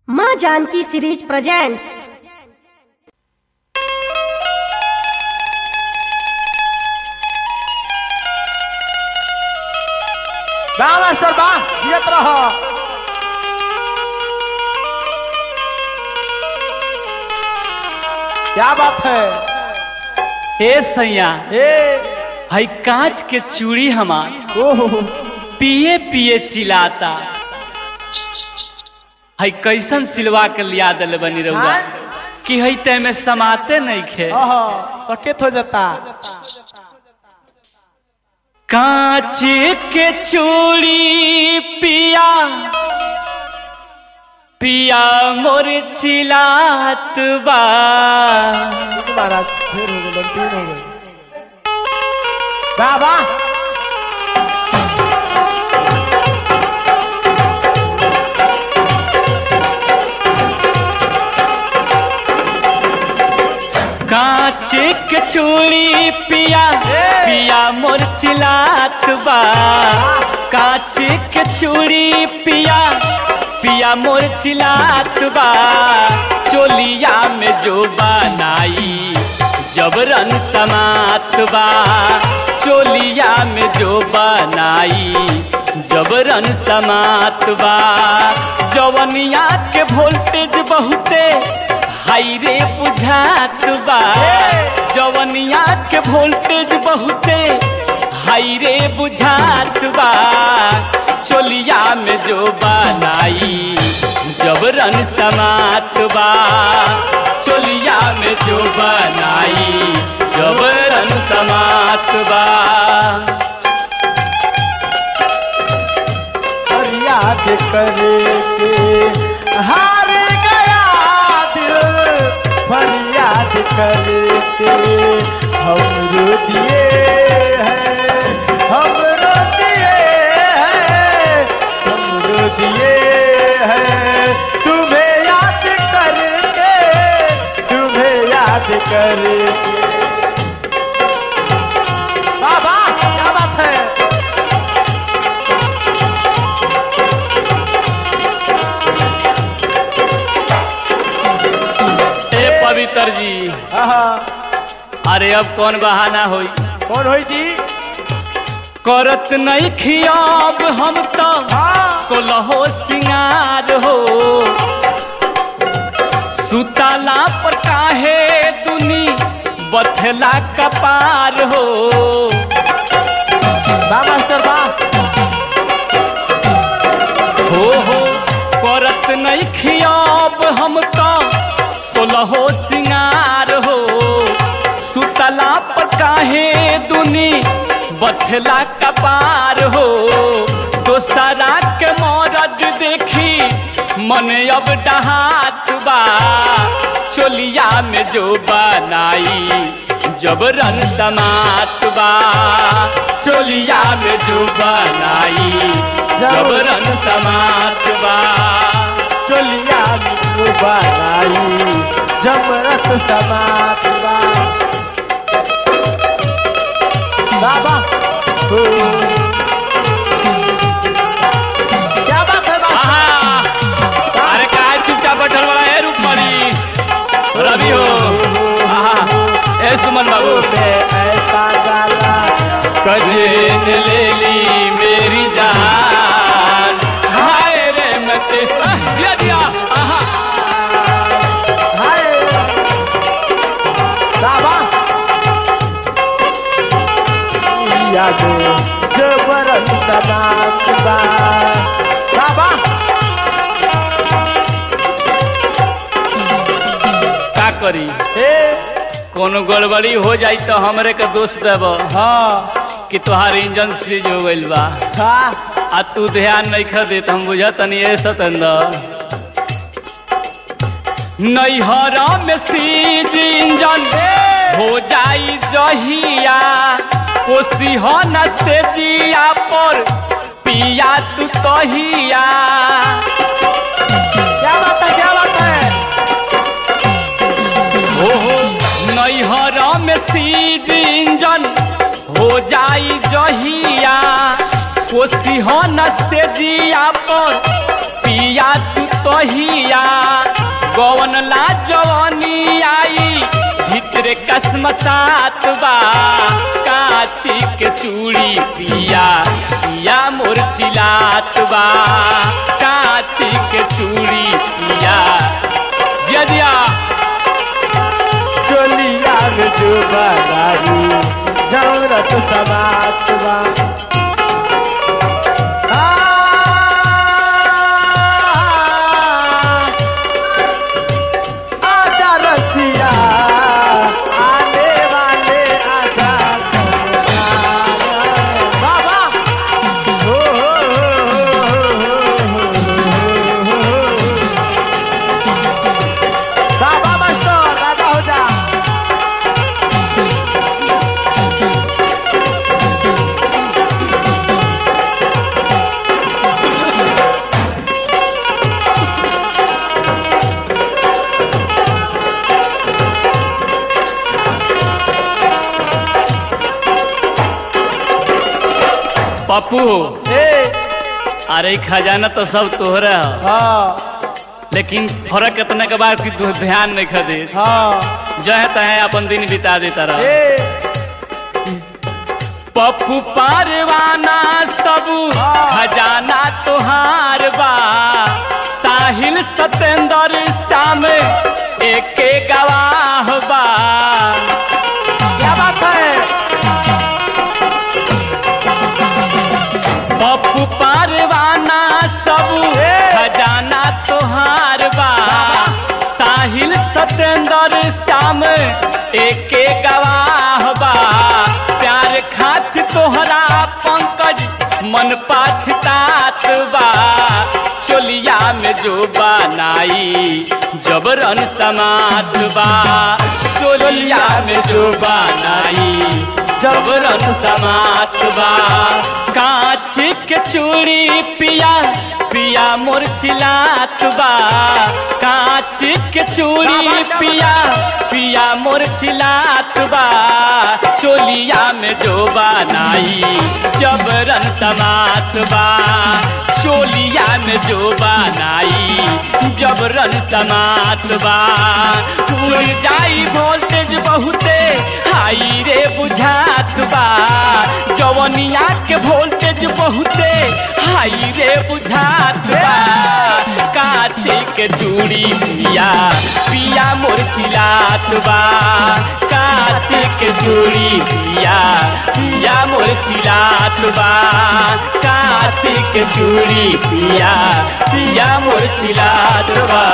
माँ Janki series presents बा master बा जियत रह क्या बात है हे सैया ए हई कांच के चूड़ी हमार ओहो पिए पिए चिल्लाता हई कैसन सिलवा के लिया दिल बनी रहुआ हाँ? कि हई ते में समाते नहीं खे ओहो सकेत हो जाता कांच के चूड़ी पिया पिया मोर चिल्लात बा तुम्हारा फिर हो गए तीन हो गए बा बा कांच के चूड़ी पिया पिया मोर चिल्लात बा कांच के चूड़ी पिया पिया मोर चिल्लात बा चोलिया में जो बनाई जबरन समात बा चोलिया में जो बनाई जबरन समात बा जवनिया के वोल्टेज बहुते हाई रे बुझात बा जवनिया के वोल्टेज बहुते हाई रे बुझात बा चोलिया में जो बनाई जबरन समात बा चोलिया में जो बनाई जबरन समात बा और याद करके हार गया दिल फरियाद करके हम रो दिए हैं हम रो दिए हैं हम रो दिए हैं तुम्हें याद करके तुम्हें याद करके बाबा क्या बात है ए पवित्र जी आहा, अरे अब कौन बहाना होई कौन होई जी करत नहीं खियाब हम तो हाँ सोलहो सिंगार हो सुताला पर काहे दुनी बथला कपार हो बा मास्टर बा हो हो करत नहीं खियाब हम तो सोलहो सिंगार हो सुतला पर काहे दुनी बथला कपार हो दोसरा के मरद देखी मन अब डहात बा चोलिया में जो बनाई जबरन समात बा चोलिया में जो बनाई जबरन समात बा चोलिया नु बनाई जमरत समात बा बाबा हो क्या बात है बाबा आहा! अरे काय चुपचाप बैठल बड़ा है रूपमणी रवि हो आहा ए सुमन बाबू ऐसा गाला कजे ने ले ली मेरी जान हाय रे मते आह, दिया दिया आहा हाय बाबा याद जबरन समात बा बाबा का करी ए कोनो गड़बड़ी हो जाई तो हमरे के दोष देब हाँ कि तोहार इंजन सीज हो गइल बा हाँ आ तू ध्यान नहीं खा देत हम बुझत नहीं ए सतेंद्र नैहरा में सीज इंजन हो जाई जहिया कोसी हो न से जिया पर पिया तू तहिया क्या बात है क्या बात है हो हो नैहरा में सीज इंजन हो जाई जहिया कोसी हो न से जिया पर पिया पिया तू तोहिया गवन ला जवानी आई भितरे कसमसात बा काची के चूड़ी पिया पिया मोर चिलात बा काची के चूड़ी पिया जिया जिया चोलिया में जो बनाई जौरत समात बा आजा रसिया आने वाले आजा बाबा हो हो बाबा मास्टर राजा हो जा पप्पू ए अरे ई खजाना तो सब तोहरा है हाँ लेकिन फर्क इतने के बाद कि तू ध्यान नहीं खदे हाँ जहे तहे अपन दिन बिता देता रह ए पप्पू पारवाना सब हाँ। खजाना तोहार बा साहिल सतेंद्र शाम एके गवाह बा क्या बात है पप्पू पारवाना सब ए। खजाना तोहार बा साहिल सतेंद्र श्याम एके गवाह बा प्यार खात तोहरा पंकज मन पाछतात बा चोलिया में जो बनाई जबरन समात बा चोलिया में जो बनाई जबरन समात बा कांच के चूड़ी पिया पिया मोर चिलात बा कांच के चूड़ी पिया पिया मोर चिलात बा चोलिया में जो बनाई जबरन समात बा चोलिया में जो बनाई जबरन समात बा उड़ जाई वोल्टेज बहुते हाई रे बुझात बा जवनिया के वोल्टेज बहुते हाई रे बुझात बा काचे के चूड़ी पिया पिया मोर चिलात बा काचे के चूड़ी पिया पिया मोर चिलात बा काचे के चूड़ी पिया पिया मोर चिलात बा